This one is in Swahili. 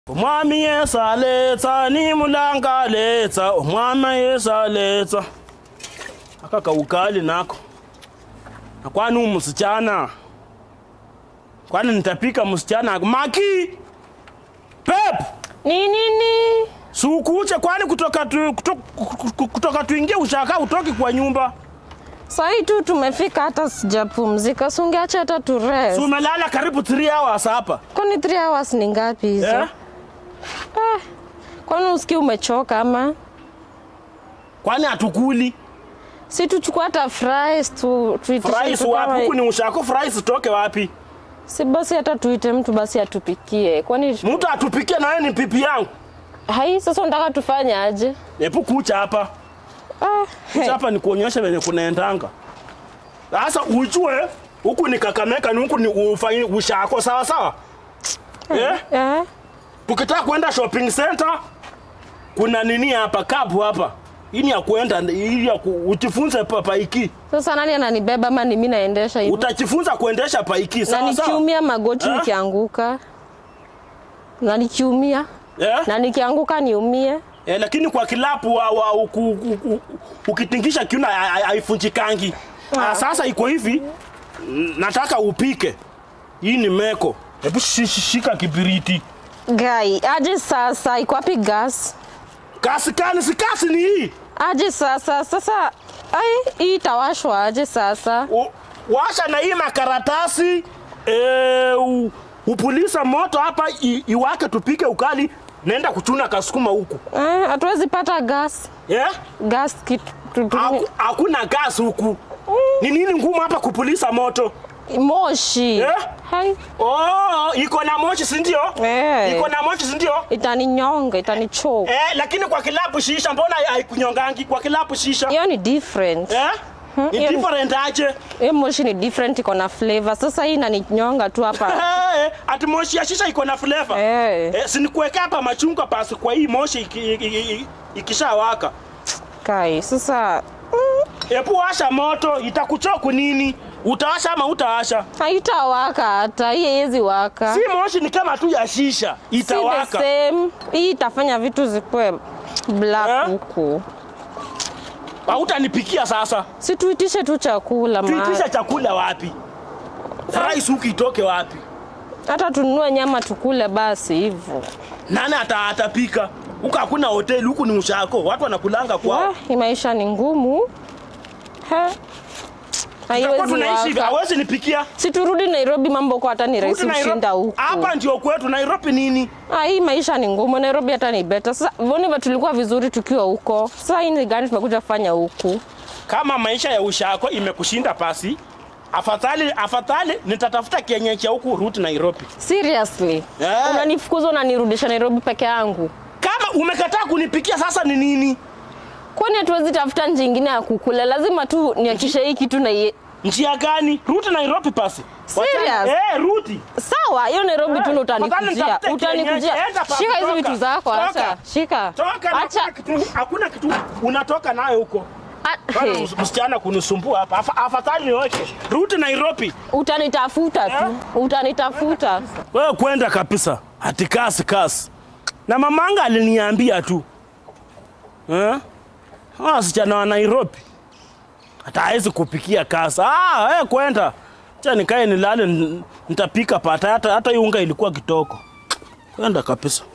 umwami yesu aletsa ni mulanga aletsa umwami yesu aletsa aka kaugali nako na kwani u msichana kwani nitapika msichana maki pep Ni nini? sukuche kwani kutoka tu, kutoka, kutoka tuingie ushaka utoki kwa nyumba Sahii tu tumefika, hata sijapumzika. Si ungeacha hata tu rest. Si umelala karibu 3 hours hapa Kwani 3 hours ni ngapi hizo? eh? Eh, kwani usikii umechoka ama? kwani hatukuli Si tuchukua hata fries tu tuitishe fries tu kama- wapi huku ni ushako fries toke wapi Si basi hata tuite mtu basi atupikie. Kwani mtu atupikie na wewe ni pipi yangu hai sasa unataka tufanye aje? epu kucha hapa Ah, kucha hey. hapa ni kuonyesha venye kunaendanga sasa ujue huku ni kakameka ni huku ni ufanyi ushako sawa sawa eh? Eh? tukitaka kwenda shopping center kuna nini hapa kapu hapa hii ni ya kuenda hii ya ku, ujifunze pa paiki Sasa nani ananibeba ama ni mimi naendesha hivi? utajifunza kuendesha paiki Na sawa sawa nikiumia magoti Eh? nikianguka. Na nikiumia. eh? Na nikianguka niumie. Eh, lakini kwa kilapu wa, wa, uku, uku, ukitingisha kiuno ha- ha- haifunjikangi. Ah. Sasa iko hivi, n- nataka upike. Hii ni meko. Hebu shi- shi- shika kibiriti. Gai, aje sasa iko wapi gas? Kasi kani si kasi ni hii. Aje sasa sasa ai hii itawashwa aje sasa? U, washa na hii makaratasi eh, u, upulisa moto hapa i, iwake tupike ukali. Naenda kuchuna kasukuma huku. Eh, hatuwezi pata gas. Eh? Gas kitu tu- tu- Haku- Hakuna gas huku. Ni nini ngumu hapa kupulisa moto? moshi. Eh? Hai, Oh, iko na moshi si ndio? Eh. Iko na moshi si ndio? itaninyonga, itanichoka. Eh, lakini kwa kilabu shisha mbona haikunyongangi kwa kilabu shisha? Hiyo ni different. Eh? Ni hiyo ni- different aje? Hiyo moshi ni different, iko na flavor. Sasa hii inaninyonga tu hapa. Eh, ati moshi ya shisha iko na flavor. Eh. Eh, si nikuwekea hapa machungwa pasi kwa hii moshi iki- iki- iki- ikishawaka. Kai, sasa Hebu washa moto, itakuchoku nini? Utawasha ama utawasha? haitawaka hata. Hii haiwezi waka. Si moshi ni kama tu ya shisha, Si the itawaka. same. Hii itafanya vitu zikuwe black Eh? huku. Hautanipikia sasa. Si tuitishe tu chakula ma. Tuitisha chakula wapi? Rice huku itoke wapi? Hata tununue nyama tukule basi hivyo. Nani ata atapika? Huku hakuna hoteli, huku ni ushako. Watu wanakulanga kwao. Wah, hii maisha ni ngumu. He. Tutakuwa Haiwezi tunaishi hivi, waka. hawezi nipikia. Si turudi Nairobi, mambo kwa hata ni rahisi Rudi Nairobi. kushinda huku. Hapa ndio kwetu Nairobi nini? Ah, hii maisha ni ngumu. Nairobi hata ni better. Sasa mbona tulikuwa vizuri tukiwa huko? Sasa hii ni gani tumekuja kufanya huku? Kama maisha ya ushako imekushinda pasi, afadhali afadhali nitatafuta kienyeji ya huku rudi Nairobi. Seriously? Yeah. Unanifukuza unanirudisha Nairobi peke yangu? Kama umekataa kunipikia sasa ni nini? Kwani hatuwezi tafuta njia ingine ya kukula? Lazima tu niakishe hii kitu na iye. Njia gani? Rudi Nairobi pasi. Serious? Wachana- Eh, rudi. Sawa, hiyo Nairobi Eh, tu ndo afadhali utanikujia. nitafute Utanikujia. kienyeji. Enda pasi, Shika hizi toka. vitu zako, Toka. acha. Shika. Toka na Acha. hakuna kitu, hakuna kitu unatoka nayo huko. A- Bana Hey, ms- msichana kunisumbua hapa. Afa- Afadhali niweke. Rudi Nairobi. Utanitafuta tu. Utanitafuta. Wewe kwenda kabisa. Ati kasi kasi. Na mamanga aliniambia tu. Eh? Ah, wasichana wa Nairobi. Hata hawezi kupikia kasi. Ah, wewe kwenda. Acha nikae nilale n- nitapika pata hata hata hii unga ilikuwa kitoko. Kwenda kabisa.